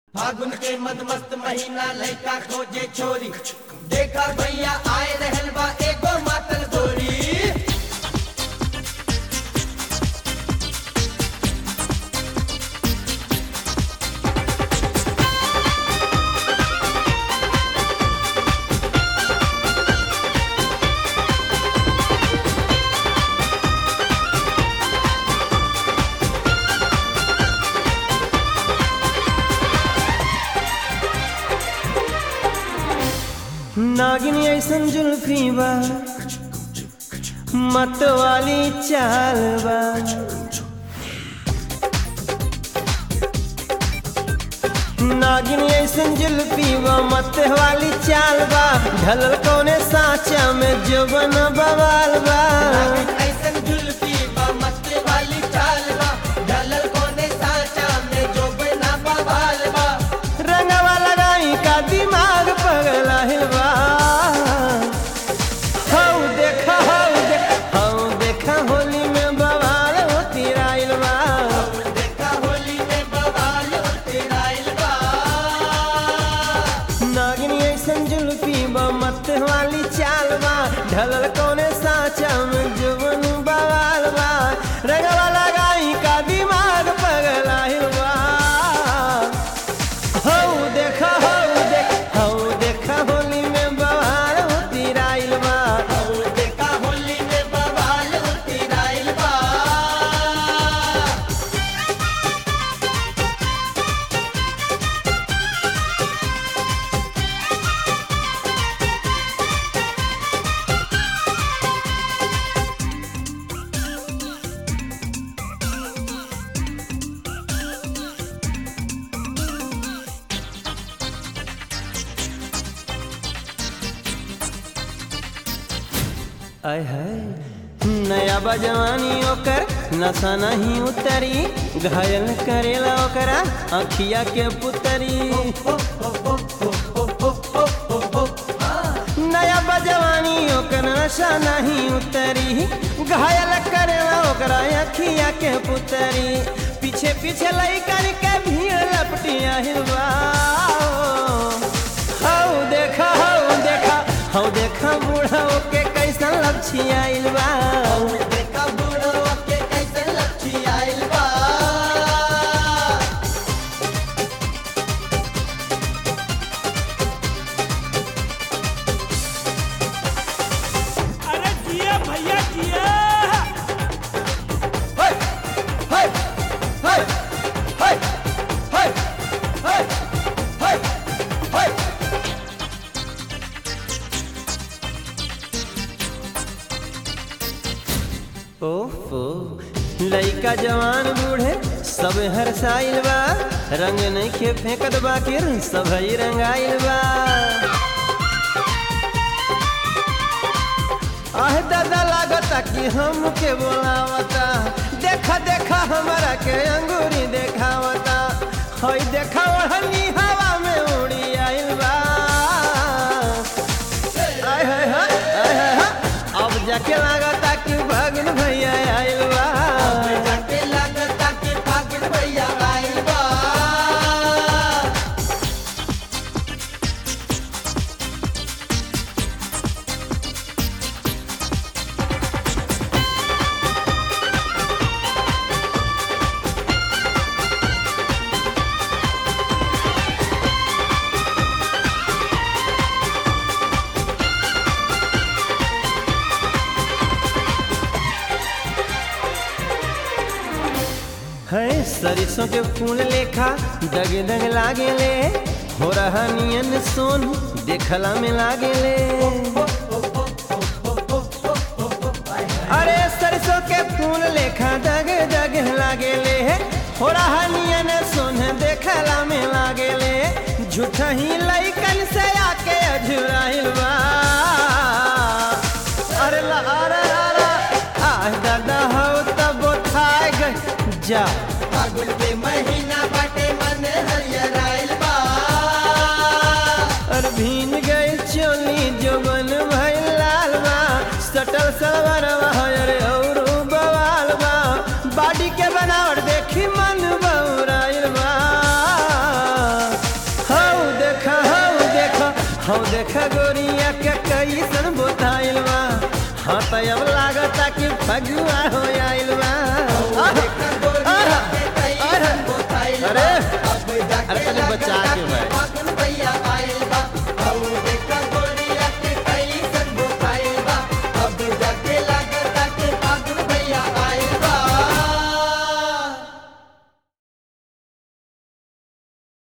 फागुन के मद मस्त महीना लड़का खोजे छोरी देखा भैया आए रहल बा एगो मातल गोरी नागिन ऐसन जुल्फी बा मत वाली चाल बा नागिन ऐसन जुल्फी बा मत वाली चाल बा ढलल कौने साचा में जोबन बवाल बा ऐसन जुल्फी बा मस्त वाली चाल बा ढलल कोने साचा में जो बिना बवाल बा रंगवा लगाई का दिमाग पगला बा हौ देखा हौ देखा हौ देखा होली में बवाल होती राइल बा देखा होली में बवाल तेराइल बा नागिनी ऐसन जुल्फी बा मत वाली चाल बा ढलल कौने साचा में जुबन बवाल बा रंगवा लगाई का दिमाग पगला बा हौ देखा हौ देखा हौ देखा होली में बवाल होती राइल बा देखा होली में बवाल तेराइल बा आय है नया बजवानी ओकर नशा नहीं उतरी घायल करेला ओकरा अखिया के पुतरी नया बजवानी ओकर नशा नहीं उतरी घायल करेला ओकरा अखिया के पुतरी पीछे पीछे लइकन के भीड़ लपटिया हिलवा हौ देखा हौ देखा हौ देखा बूढ़ा के कैसन लपछिया बा देखा बूढ़ो के कैसे लच्छी आइल बा अरे जिया भैया जिया हाय हाय हाय हाय हाय हाय हाय हाय ओफो लइका जवान बूढ़े सब हर साइल बा रंग नहीं के फेंकत बाकिर सब ही रंगाइल बा आह दादा लागता कि हम के बोलावता देखा देखा हमारा के अंगूरी देखावता हई देखा ओढ़नी हवा में उड़ी आइल बा आय हाय हाय आय हाय हाय अब जाके लागता कि भगन भैया आइल बा जाके लागता के फागुन भैया आइल बा है सरिसों के फूल लेखा दग दग लागे ले हो रहा नियन सोन देखला में लागे ले अरे सरसों के फूल लेखा दग दग लागे ले हो रहा नियन सोन देखला में लागे ले झूठा ही लइकन से आके अझुराइल बा अरे ला अरे अरे आ दादा हो तब थाए गई जा फागुन के महीना बाटे मन हरियर आइल बा और भीन गई चोली जो बन भइल लाल बा सटल सलवार अरे और बवाल बा बाडी के बनावट देखी मन बौराइल बा हम देखा गोरिया के कैसन बोताइल बा हाँ तो अब लागता कि फगुआ हो आइल बा